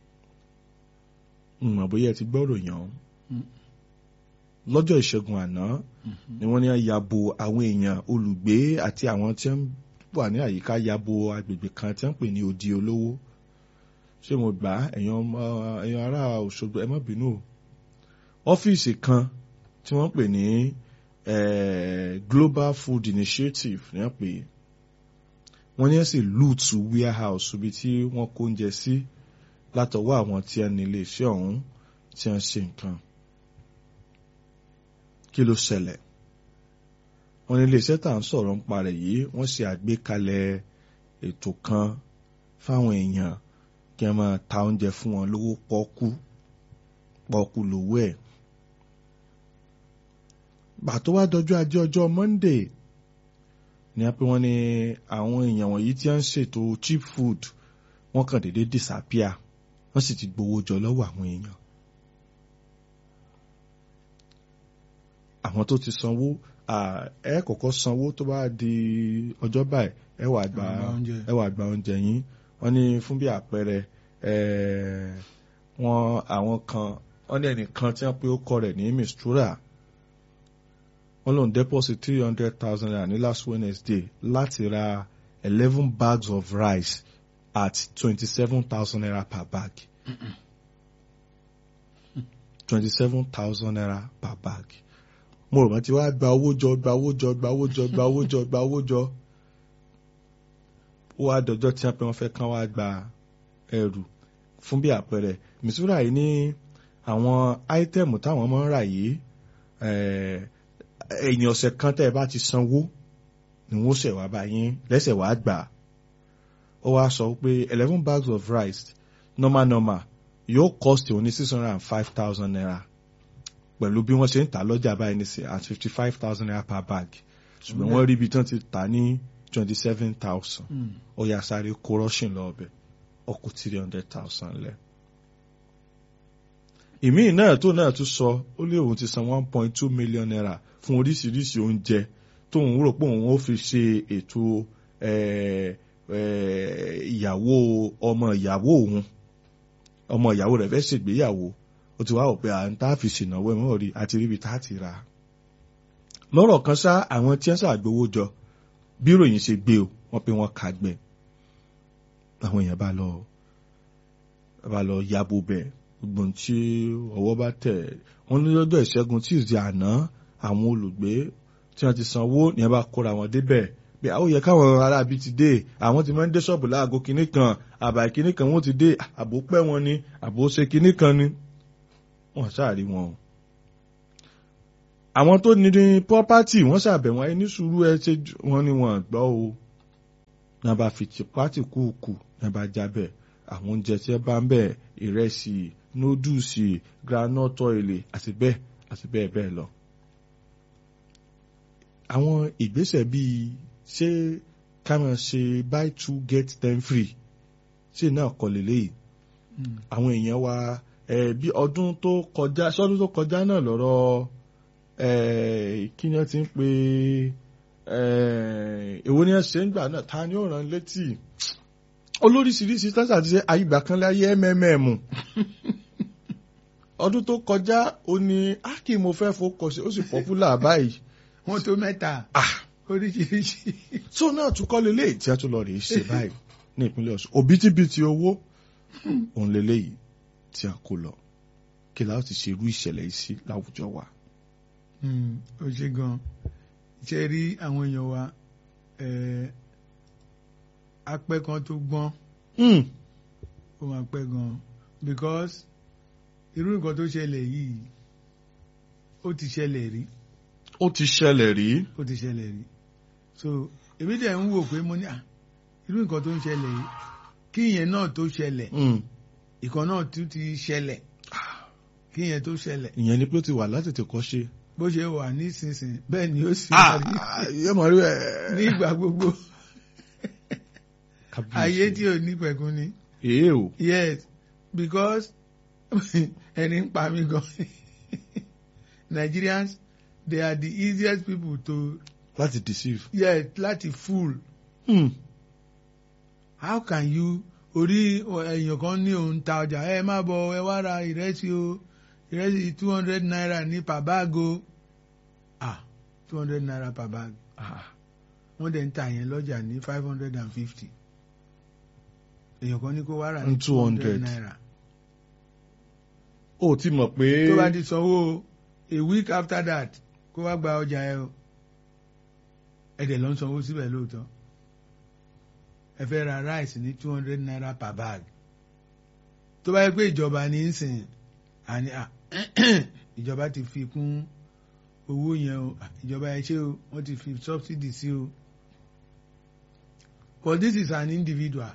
mọ̀ bóyá ẹ ti gbọ́ ròyìn ọ̀hún Mm. lọ́jọ́ ìṣẹ́gun àná ni wọ́n ní ya bo àwọn èèyàn olùgbé àti àwọn tí wọ́n wà ní àyíká ya bo agbègbè kan tí wọ́n pè ní odi olówó ṣé mo gbà á ẹ̀yin ọmọ ẹ̀yin ará Òṣogbo ẹ má bínú o ọ́fíìsì kan tí wọ́n pè ní eh, Global Food Initiative ní wọ́n pè é wọ́n ní ẹ̀ sì lùtù warehouse ibi tí wọ́n kó oúnjẹ sí látọwọ́ àwọn tí wọ́n ní iléeṣẹ́ ọ̀hún tí wọ́n ṣe nǹkan kí ló ṣẹlẹ̀ wọ́n ní iléeṣẹ́ tá à ń sọ̀rọ̀ ń parẹ̀ yìí wọ́n ṣe àgbékalẹ̀ ètò kan fáwọn èèyàn kí wọ́n máa ta oúnjẹ fún wọn lówó pọ́kú pọ́kú lówó ẹ̀ bàtó wá dọjọ́ ajé ọjọ́ Monday ní a pé wọ́n ní àwọn èèyàn wọ̀nyí tí wọ́n ń ṣètò cheap food wọ́n kàn déédéé disappear wọ́n sì ti gbowó jọ lọ́wọ́ àwọn èèyàn àwọn tó ti sanwó ẹ kọ́kọ́ sanwó tó bá di ọjọ́ báyìí ẹ wá gba Ẹ wá gba oúnjẹ. ẹ wá gba oúnjẹ yín wọ́n ní fún bí àpẹẹrẹ ẹ wọ́n àwọn kan wọ́n ní ẹnìkan tí wọ́n pé ó kọ rẹ̀ ní mistura wọ́n lòun deposit three hundred thousand naira ní last Wednesday láti ra eleven bags of rice at twenty seven thousand naira per bag twenty seven thousand naira per bag mo rò wọ́n ti wá gba owó jọ gba owó jọ gba owó jọ gba owó jọ gba owó jọ ó wá dọjọ́ tí wọ́n pẹ́ wọ́n fẹ́ kán wá gba ẹrù fún bí àpẹẹrẹ misura yìí ní àwọn áítẹ́ẹ̀mù táwọn máa ń rà yìí ẹ̀yìn ọ̀sẹ̀ kan tẹ́ ẹ bá ti sanwó ni wọ́n ṣẹ̀ wá bá yín lẹ́sẹ̀ wá gbà ó wá sọ pé eleven bags of rice normal normal yóò cost òun ní six hundred and five thousand naira pẹ̀lú bí wọ́n ṣe ń tà lọ́jà báyìí ní sí at fifty five thousand naira per bag ṣùgbọ́n wọ́n rí ibi tí wọ́n ti tà ní twenty seven thousand ó yà sáré kó russian lọ ọbẹ̀ ọkọ̀ three hundred thousand lẹ̀. ìmíì náà tó náà tún sọ ó lé òun ti san one point two million naira fún oríṣiríṣi oúnjẹ tóun rò pé òun ó fi ṣe ètò ìyàwó ọmọ ìyàwó òun ọmọ ìyàwó rẹ̀ fẹ́ ṣègbéyàwó ó ti wá wò pé à ń tá a fi ṣènáwó ẹ̀ mọ́ rí àti ríbi tá a ti ra lọ́rọ̀ kan ṣá àwọn tí wọ́n ṣàgbówó jọ bí ìròyìn ṣe gbé o wọ́n pé wọ́n kàgbẹ́ àwọn èèyàn bá lọ bá lọ yabo bẹ̀ gbogbo ohun tí ọwọ́ bá tẹ̀ wọ́n ní lọ́jọ́ ìṣẹ́gun Tuesday àná àwọn olùgbé tí wọ́n ti sanwó ní ẹ bá kóra wọn débẹ̀ bí àwọn yẹ káwọn aráabí ti dé àwọn ti máa ń dé ṣọ́ọ̀bù láago kinní kan àbá kinní kan wọ́n ti dé àbò pẹ́ wọn ni àbò ṣe kinní kan ni wọ́n ṣáàrí wọn o àwọn tó ní ní pọ́pátì wọ́n ṣàbẹ̀ wọ́n ní sùúrù ẹ ṣe wọ́n ní wọ́n gbọ́ o ní a bá fi tìpátì kúùkù ní a bá jábẹ̀ àwọn oúnjẹ tí ẹ bá ń bẹ̀ ìrẹsì nódùsì groundnut oil àti bẹ́ẹ̀ àti bẹ́ẹ̀ bẹ́ẹ̀ lọ. àwọn ìgbésẹ̀ bíi ṣé ká máa ṣe buy two get ten free ṣé náà kọ́ lélẹ́yìí àwọn èèyàn wa bí ọdún tó kọjá ṣọ́dún tó kọjá náà lọ́rọ̀ kí ni wọ́n ti ń pe èwo ni wọ́n ṣe ń gbà náà ta ni ó rán létí olóríṣiríṣi tásà ti ṣe àyígbà kan láyé mmm ọdún tó kọjá ó ní ákì mo fẹ́ fọkọ̀ sí ó sì pọ́pùlà báyìí. wọ́n tó mẹ́ta oríṣiríṣi. tó náà tún kọ́ lélẹ́yìí tí a tún lọ rèé ṣe báyìí ní ìpínlẹ̀ Ọ̀ṣun òbítíbitì owó òun lélẹ́yìí tí a kó lọ kí la ó ti ṣe irú ìṣẹ̀lẹ̀ yìí sí láwùjọ wa. ó ṣe gan ṣe rí àwọn èèyàn wa apẹ́ kan tó gbọ́n ó máa pẹ́ gan because irú nǹkan tó ṣẹlẹ̀ yìí ó ti ṣẹlẹ̀ rí. ó ti ṣẹlẹ̀ rí. ó ti ṣẹlẹ̀ rí so èmi dẹ̀ ń wò pé mo ní à irú nǹkan tó ń ṣẹlẹ̀ yìí kí ìyẹn náà tó ṣẹlẹ̀ ìkan náà tún ti ṣẹlẹ̀ kí ìyẹn tó ṣẹlẹ̀. ìyẹn ni pé ó ti wà láti tètè kọ́ ṣe. bó ṣe wà nísinsìnyí bẹ́ẹ̀ ni ó sì wà rí. yóò mọ̀ rí ẹ̀. ní ìgbà gbogbo ayé tí ò ní pẹ̀kun ni. èé o. yes because ẹni ń pa mí gan Nigerians they are the easiest people to. láti deceive. yes láti fool. Hmm. how can you orí èèyàn kan ní òun ta ọjà ẹ má bọ̀ ẹ wá ra ìrẹsì o ìrẹsì two hundred naira ní per bag o ah two hundred naira per bag Ah. wọ́n dẹ̀ ń ta yẹn lọ́jà ní five hundred and fifty èèyàn kan ní kó wá rà Ní ní two hundred 200. naira ó ti mọ̀ pé. tó bá ti sanwó a week after that kó wá gba ọjà ẹ o ẹ dẹ̀ lọ ń sanwó síbẹ̀ lóòótọ́ ẹ fẹ́ ra rice ní two hundred naira per bag tó bá yẹ pé ìjọba ní í sìn àní à ìjọba ti fi kún owó yẹn o à, ìjọba ẹ ṣe o wọ́n ti fi subsidy sí o but this is an individual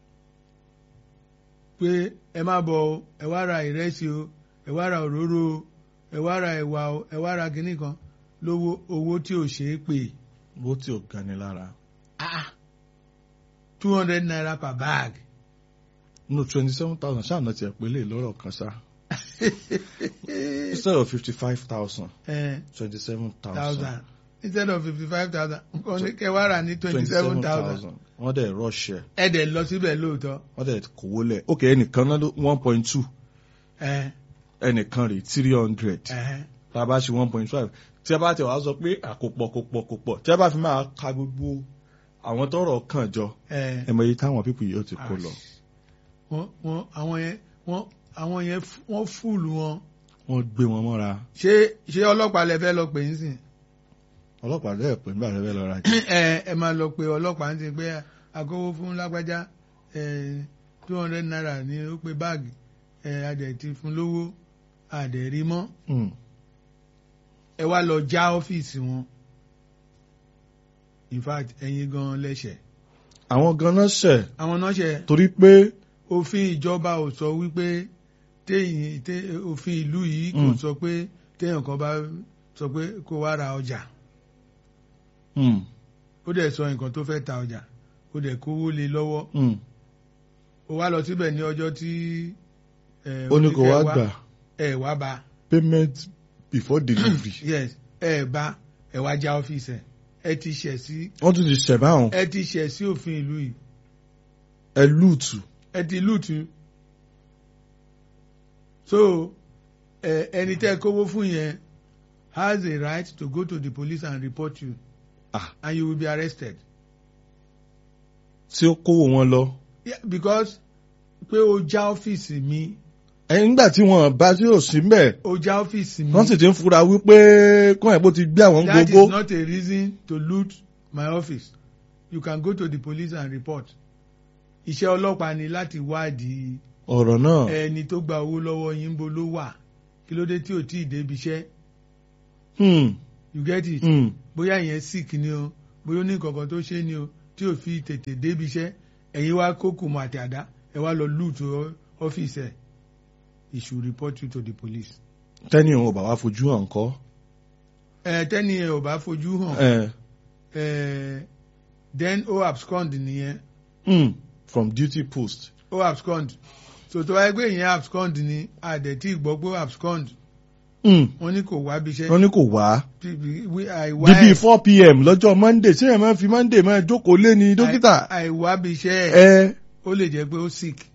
pé ẹ má bọ̀ o ẹ wá ra ìrẹsì o ẹ wá ra òróró o ẹ wá ra ẹ̀wà o ẹ wá ra kinní kan lówó owó tí ò ṣeé pè bó tí ò gani lára. two hundred naira per bag. no twenty seven thousand ṣáà náà tiẹ̀ pé lè lọ́rọ̀ kan ṣá. instead of fifty five thousand twenty seven thousand thousand instead of fifty five thousand nǹkan ní kẹ́ wá rà ní twenty seven thousand wọ́n dẹ̀ rọ́ọ̀ṣẹ̀ ẹ dẹ̀ lọ síbẹ̀ lóòótọ́ wọ́n dẹ̀ kówó lẹ̀ ok ẹnìkan náà ló one point two ẹ ẹnìkan rè three hundred ẹ tá a bá ṣe one point five tí a bá tẹ̀ wá sọ pé àkópọ̀ kópọ̀ kópọ̀ tí a bá fi máa ka gbogbo àwọn tọrọ kàn jọ ẹ ẹ mọ iye táwọn pípù yìí ó ti kó lọ wọ́n wọ́n àwọn yẹn wọ́n àwọn yẹn f- wọ́n fúlù wọn wọ́n gbé wọn mọ́ra ṣé ṣé ọlọ́pàá lẹ fẹ́ lọ pè ń sìn ọlọ́pàá dẹ̀ pé nígbà rẹ̀ fẹ́ lọ ra ẹ ẹ máa lọ pé ọlọ́pàá ń sìn pé àkówó fún lágbájá ẹ two hundred naira ní ó pé báàgì ẹ adẹ̀ ti fún lówó adẹ̀ rí mọ́ Hmm. ẹ wá lọ já ọ́fíìsì wọn in fact ẹ̀yin gan lẹ́sẹ̀ àwọn ganan ṣẹ̀ àwọn náà ṣe torí pé òfin ìjọba ò sọ wípé téyìn té òfin ìlú yìí kò Mm. sọ pé téèyàn kan bá sọ pé kó wá ra ọjà hmm, ó dẹ̀ sọ nǹkan tó fẹ́ ta ọjà ó dẹ̀ kówó lé lọ́wọ́ hmm, ó wá lọ síbẹ̀ ní ọjọ́ tí ẹ, ó ní kó wá oníkẹ́ gbà ẹ wá bá payment before delivery yes ẹ bá ẹ wá já ọ́fíìsì ẹ ẹ ti ṣẹ̀ sí wọ́n tún ti ṣẹ̀ báwọn ẹ ti ṣẹ̀ sí òfin ìlú yìí ẹ lùtù ẹ ti lùtù so ẹ ẹni tẹ́ kówó fún yẹn has a right to go to the police and report you Ah. and you will be arrested tí ó kówó wọn lọ. yeah, because pé o já ọ́fíìsì mi ẹ̀yin nígbà tí wọ́n bá tí ò sí mbẹ̀ o já ọ́fíìsì mi wọ́n sì ti ń fura wípé kọ́ ẹ̀ bó ti gbé àwọn that gbogbo. is not a reason to loot my office you can go to the police and report iṣẹ́ ọlọ́pàá ni láti wádìí ọ̀rọ̀ náà ẹni tó gba owó lọ́wọ́ yín bó ló wà kí ló dé tí ò tí ì débi iṣẹ́ Hmm, you get it hmm. bóyá ìyẹn sick ni o bóyá ó ní nǹkankan tó ṣe ni o tí ò fi tètè débi iṣẹ́ ẹ̀yin wá kókò mọ́ àti àdá ẹ wá lọ loot ọ- ọ́fíìsì ẹ̀ he should report you to the police. tẹ́ni òun ò bá wá fojú hàn kọ́. ẹ tẹ́ni ẹ ò bá fojú hàn Eh, ẹ then ó abscond nìyẹn hmm, from duty post. ó abscond so tó wáyé pé ìyẹn abscond ni àdẹ̀tí gbọ́ pé ó abscond Hmm, wọ́n ní kò wá bí iṣẹ́ wọ́n ní kò wá. àìwá bíbí four pm lọ́jọ́ monday ṣé ẹ̀ máa fi monday máa jókòó lé ní dókítà. àìwá bí iṣẹ́ ẹ̀ ẹ ó lè jẹ́ pé ó sick